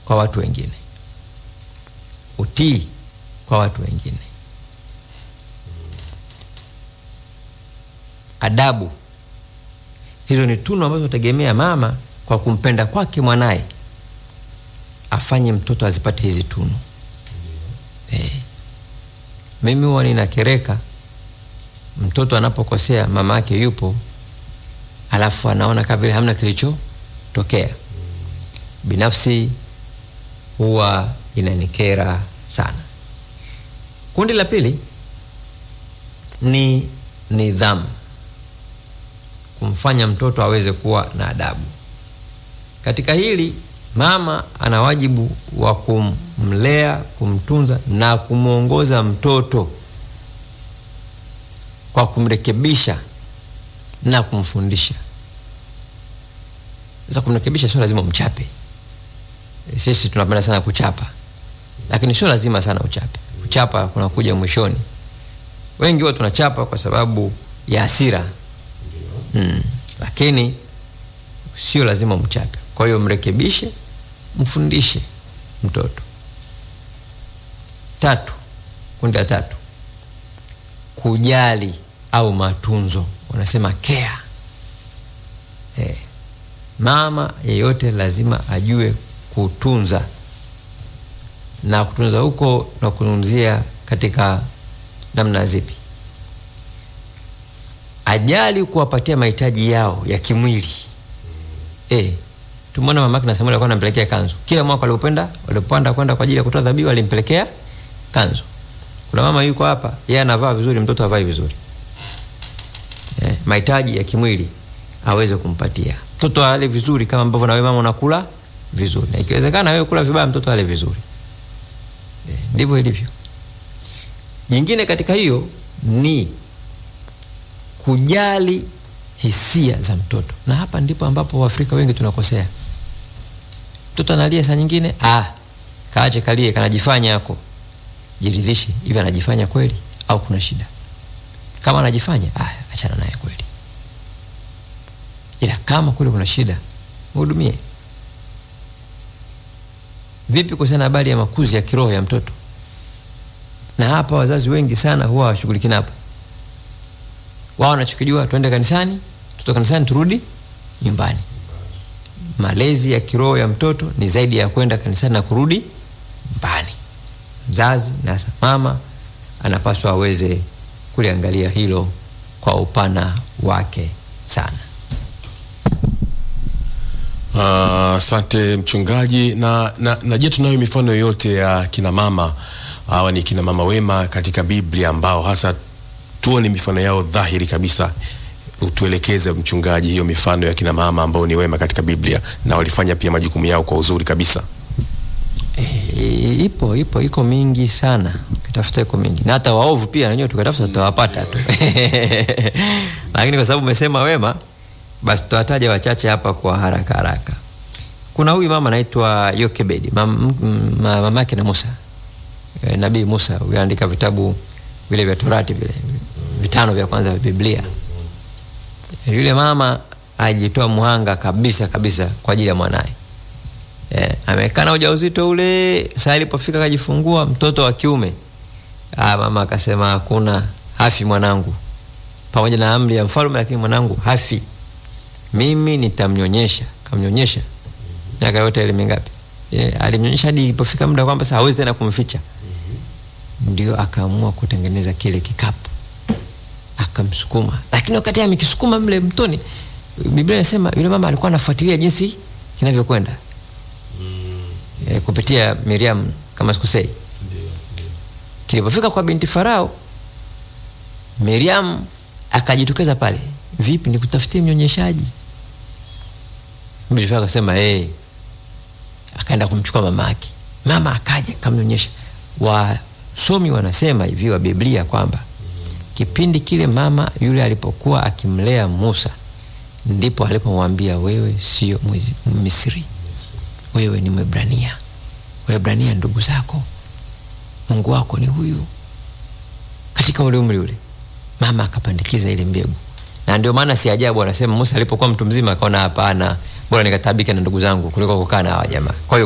kwa watu wengine, utii kwa watu wengine, adabu. Hizo ni tunu ambazo tegemea mama kwa kumpenda kwake mwanaye afanye mtoto azipate hizi tunu. Eh, mimi huwa ninakereka mtoto anapokosea, mama yake yupo, alafu anaona kama vile hamna kilichotokea. Binafsi huwa inanikera sana. Kundi la pili ni nidhamu, kumfanya mtoto aweze kuwa na adabu. Katika hili mama ana wajibu wa kumlea, kumtunza na kumwongoza mtoto kwa kumrekebisha na kumfundisha. Sasa kumrekebisha sio lazima umchape. Sisi tunapenda sana kuchapa, lakini sio lazima sana uchape. Kuchapa kunakuja mwishoni. Wengi huwa tunachapa kwa sababu ya hasira mm, lakini sio lazima umchape. Kwa hiyo mrekebishe, mfundishe mtoto. Tatu, kundi la tatu, kujali au matunzo, wanasema care. Eh, mama yeyote lazima ajue kutunza, na kutunza huko na kuzungumzia katika namna zipi? Ajali kuwapatia mahitaji yao ya kimwili. Eh, tumeona mama yake na Samuel alikuwa anampelekea kanzu kila mwaka, walipopenda walipopanda kwenda kwa ajili ya kutoa dhabihu alimpelekea kanzu. Kuna mama yuko hapa, yeye anavaa vizuri, mtoto havai vizuri. Eh, mahitaji ya kimwili aweze kumpatia mtoto, ale vizuri kama ambavyo na wewe mama unakula vizuri, na ikiwezekana wewe kula vibaya, mtoto ale vizuri. Eh, ndivyo ilivyo. Nyingine katika hiyo ni kujali hisia za mtoto, na hapa ndipo ambapo Waafrika wengi tunakosea. Mtoto analia saa nyingine, ah, kaache kalie, kanajifanya yako, jiridhishe hivi, anajifanya kweli au kuna shida? Kama anajifanya, ah, achana naye kweli, ila kama kule kuna shida, mhudumie. Vipi kuhusiana na habari ya makuzi ya kiroho ya mtoto? Na hapa wazazi wengi sana huwa hawashughuliki napo wao wanachokijua tuende kanisani, tutoka kanisani turudi nyumbani. Malezi ya kiroho ya mtoto ni zaidi ya kwenda kanisani na kurudi nyumbani. Mzazi na hasa mama anapaswa aweze kuliangalia hilo kwa upana wake sana. Asante uh, mchungaji. Na, na, na je, tunayo mifano yoyote ya kina mama hawa ni kina mama wema katika Biblia ambao hasa tuone mifano yao dhahiri kabisa. Utuelekeze mchungaji, hiyo mifano ya kina mama ambao ni wema katika Biblia na walifanya pia majukumu yao kwa uzuri kabisa. E, ipo ipo iko mingi sana, ukitafuta iko mingi, na hata waovu pia nanyewe tukatafuta tutawapata tu lakini kwa sababu umesema wema, basi tutawataja wachache hapa kwa haraka haraka. Kuna huyu mama anaitwa Yokebedi, mama yake na Musa, e, nabii Musa, huyu anaandika vitabu vile vya Torati vile vitano vya kwanza vya Biblia. Yule mama ajitoa muhanga kabisa kabisa kwa ajili ya mwanaye. Eh, amekaa na ujauzito ule, saa ilipofika akajifungua mtoto wa kiume. Ah, mama akasema hakuna, hafi mwanangu. Pamoja na amri ya mfalme, lakini mwanangu hafi. Mimi nitamnyonyesha. Kamnyonyesha. Miaka yote ile mingapi? Eh, alimnyonyesha hadi ilipofika muda kwamba sasa hawezi tena kumficha. Ndio akaamua kutengeneza kile kikapu akamsukuma, lakini wakati amekisukuma mle mtoni, Biblia inasema yule mama alikuwa anafuatilia jinsi kinavyokwenda mm. E, kupitia Miriam kama sikusei. Kilipofika kwa binti Farao, Miriam akajitokeza pale, vipi, nikutafutie mnyonyeshaji? Binti Farao akasema hey. Akaenda kumchukua mama yake, mama akaja akamnyonyesha. Wasomi wanasema hivi wa Biblia kwamba kipindi kile mama yule alipokuwa akimlea Musa ndipo alipomwambia wewe sio Misri, wewe ni Mwebrania. Waebrania ndugu zako, Mungu wako ni huyu. Katika ule umri ule mama akapandikiza ile mbegu, na ndio maana si ajabu anasema Musa alipokuwa mtu mzima akaona, hapana, bora nikatabike na ndugu zangu kuliko kukaa na hawa jamaa. Kwa hiyo